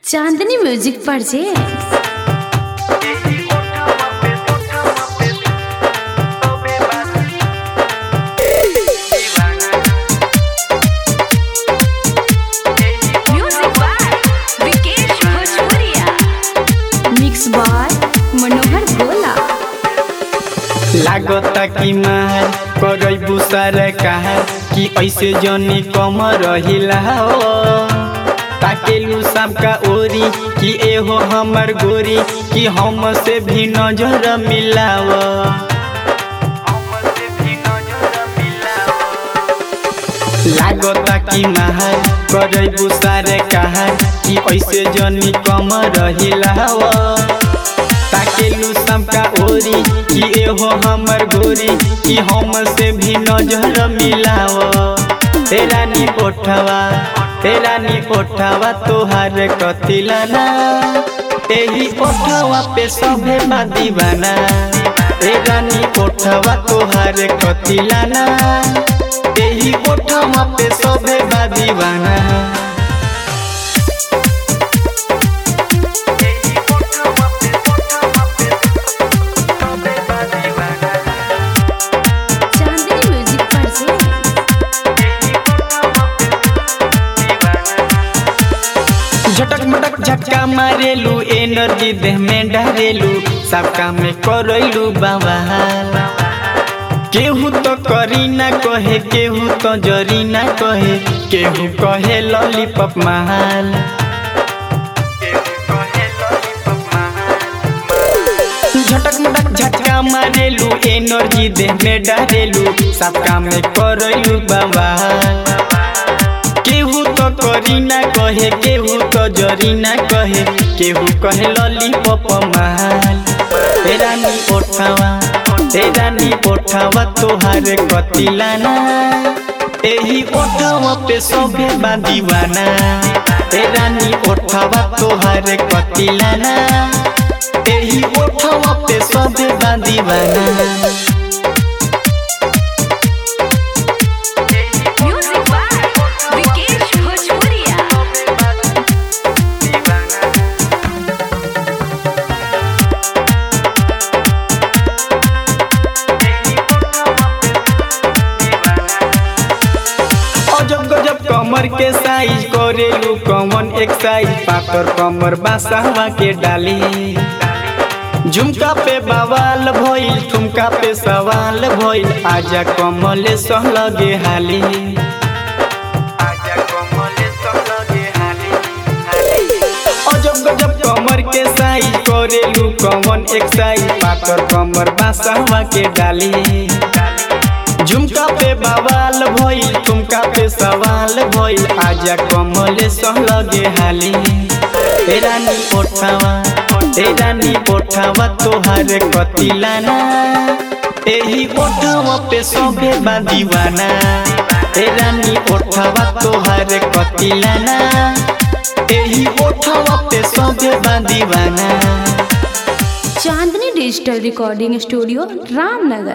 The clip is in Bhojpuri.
चांदनी म्यूजिक पर जे Music by Vikesh Bhojpuria. Mix by Manohar गोला लागता कि मार करबू सरकार कि ऐसे जनी कम रहिला हो ताकेलू सबका ओरी कि एहो हमर गोरी कि हम से भी नजर मिलाव लागता कि मार करबू सरकार कि ऐसे जनी कम रहिला हो ताकेलू सबका ओरी कि एहो हमर गोरी कि हम से भी नजर मिलाव तेरा नी ओठवा तेरा नी ओठवा तोहार कतिलाना एही ओठवा पे सभे बा दीवाना तेरा नी ओठवा तोहार कतिलाना एही ओठवा पे सभे बा दीवाना चांदनी म्यूजिक पर जे झटक मटक झटका मारेलू एनर्जी देह में डारेलू सब काम में करैलू बवाल केहू तो करी ना कहे केहू तो जरी ना कहे केहू कहे लॉलीपॉप महाल झटक मटक झटका मारेलू एनर्जी देह में डारेलू सब काम में करैलू बवाल केहू तो करी ना कहे केहू तो जरी ना कहे केहू कहे लॉलीपॉप माल तेरा नी ओठावा तेरा नी ओठावा तोहार कतिलाना एही ओठावा पे सभे बा दीवाना तेरा नी ओठावा तोहार कतिलाना एही ओठावा पे सभे बा दीवाना Music by Vikesh Bhojpuria. अजब गजब कमर के साइज करेलू कमन एक्साइज पातर कमर बासावा के डाली झुमका पे बवाल भइल ठुमका पे सवाल भइल आजा कमले सह लगे हाली अजब गजब कमर के साइज करेलू कमन एक्साइज पातर कमर बासावा के डाली झुमका पे बवाल भइल ठुमका पे सवाल भइल आजा कमले सह लगे हाली तेरा नी ओठावा तेरा नी ओठावा तोहार कतिलाना एही ओठावा पे सभे बा दीवाना तेरा नी ओठावा तोहार कतिलाना एही ओठावा पे सभे बा दीवाना Chandni digital recording studio Ramnagar